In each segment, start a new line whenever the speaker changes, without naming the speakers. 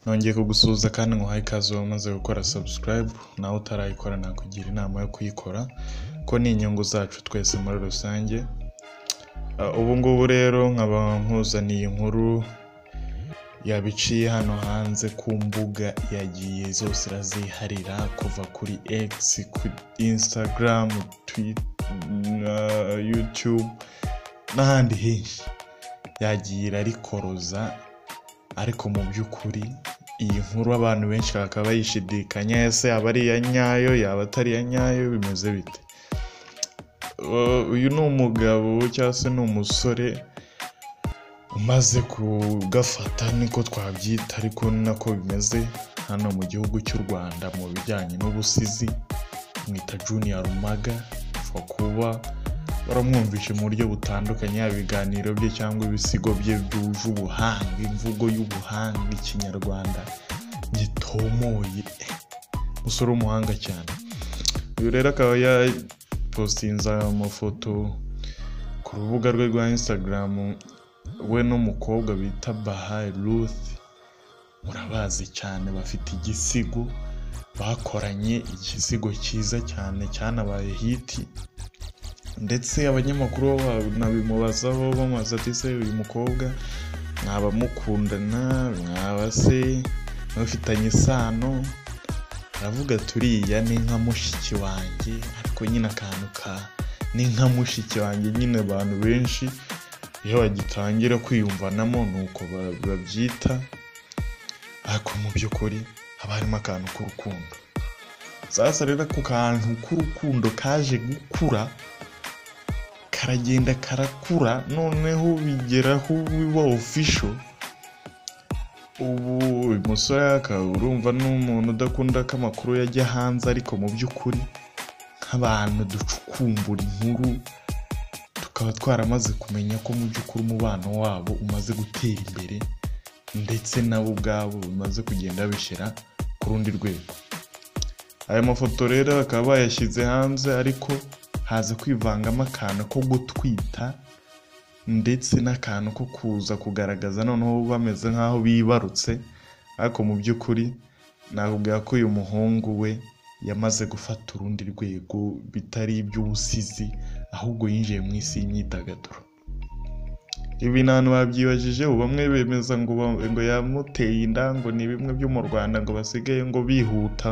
nongeye kugusuhuza kandi nguhaye ikaze wamaze gukora subscribe nawe utarayikora nakugira inama yo kuyikora ko ni inyungu zacu twese muri rusange ubu ngubu rero nkaba nkuzaniye inkuru yabiciye hano hanze ku mbuga yagiye zose iraziharira kuva kuri X kuri Instagram Twitter YouTube n'ahandi henshi yagiye irarikoroza ariko mu by'ukuri iyi nkuru abantu benshi bakaba bayishidikanya ese yaba ari iya nyayo yaba atari iya nyayo bimeze bite Uh, uyu ni umugabo cyangwa se ni umusore umaze kugafata niko twabyita ariko ni nako bimeze hano mu gihugu cy'u rwanda mu bijyanye n'ubusizi mwita junior rumaga apfa kuba baramwumvisha mu buryo butandukanye yaba ibiganiro bye cyangwa ibisigo bye byuje ubuhanga imvugo y'ubuhanga ikinyarwanda gitomoye umusore w'umuhanga cyane uyu rero akaba yapositinze amafoto ku rubuga rwe rwa insitagaramu we n'umukobwa bita bahayi ruth murabazi cyane bafite igisigo bakoranye igisigo cyiza cyane cyanabaye hiti ndetse abanyamakuru bo banabimubazaho bamubaza ati se uyu mukobwa mwaba mukundana mwaba se mufitanye isano aravuga turiya ni nka mushiki wanjye ariko nyine akantu ka ni nka mushiki wanjye nyine abantu benshi iyo bagitangira kwiyumvanamo ni uko ba- babyita ariko mu by'ukuri haba harimo akantu k'urukundo sasa rero ako kantu k'urukundo kaje gukura karagenda karakura noneho bigeraho biba ofisho ubu uyu musore akaba urumva ni umuntu udakunda ko amakuru yajya hanze ariko mu by'ukuri nk'abantu ducukumbura inkuru tukaba twaramaze kumenya ko mu by'ukuri umubano wabo umaze gutera imbere ndetse nabo ubwabo bamaze kugenda babishyira ku rundi rwego aya mafoto rero bakaba bayashyize hanze ariko haza kwivangamo akantu ko gutwita ndetse n'akantu ko kuza kugaragaza noneho bameze nk'aho bibarutse ariko mu by'ukuri nakubwira ko uyu muhungu we yamaze gufata urundi rwego bitari iby'ubusizi ahubwo yinjiye mu isi y'imyidagaduro ibi nta hantu babyibajije ubu bamwe bemeza ngo ba- ngo yamuteye inda ngo ni bimwe byo mu rwanda ngo basigaye ngo bihuta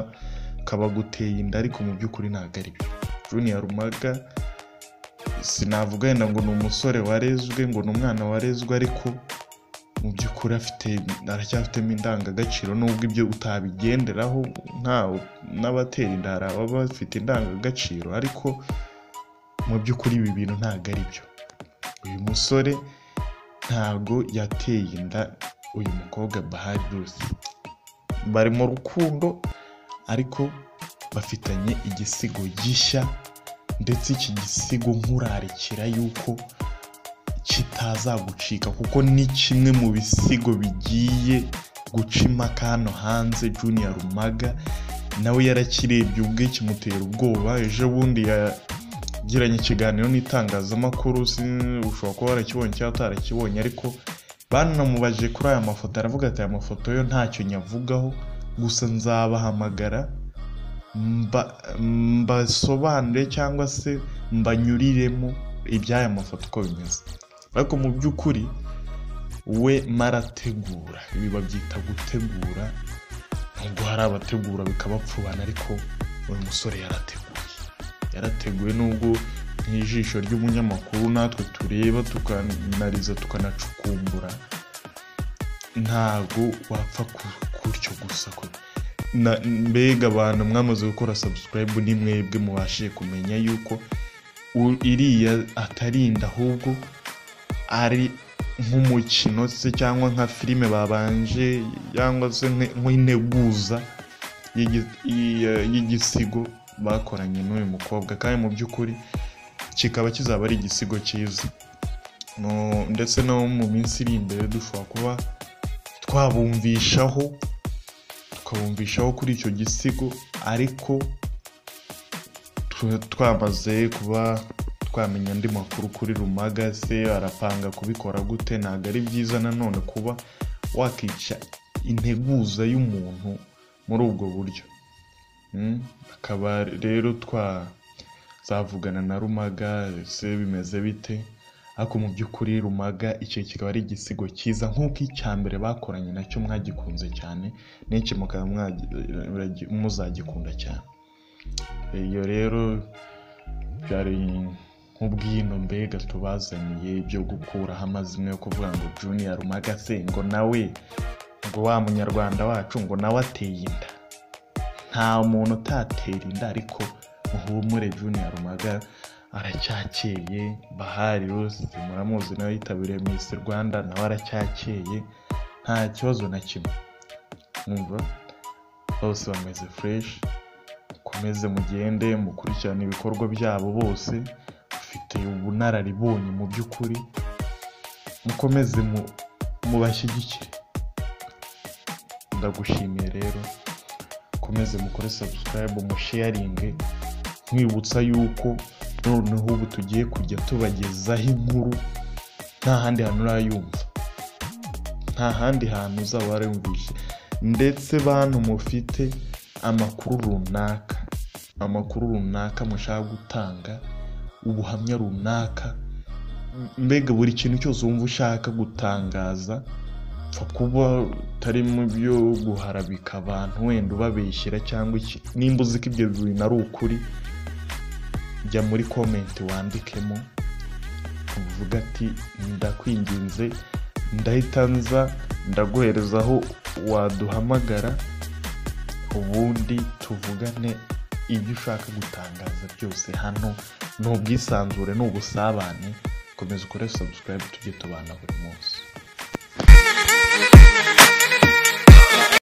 kaba guteye inda ariko mu by'ukuri ntabwo ari byo junior rumaga sinavuga wenda ngo ni umusore warezwe ngo ni umwana warezwe ariko mu by'ukuri afite aracyafitemo indangagaciro nubwo ibyo utabigenderaho nta n'abatera inda hari ababa bafite indangagaciro ariko mu by'ukuri ibi bintu ntabwo ari byo uyu musore ntabwo yateye inda uyu mukobwa bahari ruth bari mu rukundo ariko bafitanye igisigo gishya ndetse iki gisigo nkurarikira yuko kitazagucika kuko ni kimwe mu bisigo bigiye guca impaka hano hanze junior rumaga nawe yarakirebye ubwe kimutera ubwoba ejo bundi ya- yagiranye ikiganiro n'itangazamakuru sin- ushobora kuba warakibonye cyangwa utarakibonye ariko banamubajije kuri aya mafoto aravuga ati aya mafoto yo ntacyo nyavugaho gusa nzabahamagara mba- mbasobanurire cyangwa se mbanyuriremo iby'aya mafoto uko bimeze ariko mu by'ukuri we marategura ibi babyita gutegura nubwo hari abategura bikabapfubana ariko uyu musore yarateguye yarateguwe n'ubwo nk'ijisho ry'umunyamakuru natwe tureba tukanariza tukanacukumbura ntabwo wapfa ku- gutyo gusa ko na- mbega abantu mwamaze gukora subscribe ni mwebwe mubashije kumenya yuko u- iriya atarinda ahubwo ari nk'umukino se cyangwa nka filime babanje cyangwa se nk- nk'integuza y'igi- y'i- y'igisigo bakoranye n'uyu mukobwa kandi mu by'ukuri kikaba kizaba ari igisigo cyiza Mu- ndetse no mu minsi iri imbere dushobora kuba twabumvishaho tukabumvishaho kuri icyo gisigo ariko tu- twamaze kuba twamenya andi makuru kuri rumaga se arapanga kubikora gute ntabwo ari byiza nanone kuba wakica integuza y'umuntu muri ubwo buryo Mm, akaba rero twazavugana na rumaga ese bimeze bite ariko mu by'ukuri rumaga icyo kikaba ari igisigo cyiza nk'uko icya mbere bakoranye nacyo mwagikunze cyane n'iki mukaba mwagi- muragi- muzagikunda cyane iyo rero byari nk'ubwino mbega tubazaniye byo gukuraho amazina yo kuvuga ngo juniya rumaga se ngo nawe ngo wa munyarwanda wacu ngo nawe ateye inda nta muntu utatera inda ariko muhumure juniya rumaga aracyakeye bahari rose muramuzi nawe yitabiriye miss rwanda nawe aracyakeye nta kibazo na kimwe mwumva bose bameze fureshi mukomeze mugende mukurikirane ibikorwa byabo bose bafite ubunararibonye mu by'ukuri mukomeze mu- mubashyigikire ndagushimiye rero mukomeze mukore sabusikarayibu musheyaringe mwibutsa yuko noneho ubu tugiye kujya tubagezaho inkuru nta handi hantu urayumva nta handi hantu uzaba warayumvise ndetse bantu mufite amakuru runaka amakuru runaka mushaka gutanga ubuhamya runaka m- mbega buri kintu cyose wumva ushaka gutangaza pfa kuba utari mu byo guharabika abantu wenda ubabeshyira cyangwa iki nimba uzi ko ibyo bintu ari ukuri jya muri komenti wandikemo uvuga ati ndakwinginze ndahita nza ndaguhereza aho waduhamagara ubundi tuvugane ibyo ushaka gutangaza byose hano ni ubwisanzure ni ubusabane komeza ukore subscribe tujye tubana buri munsi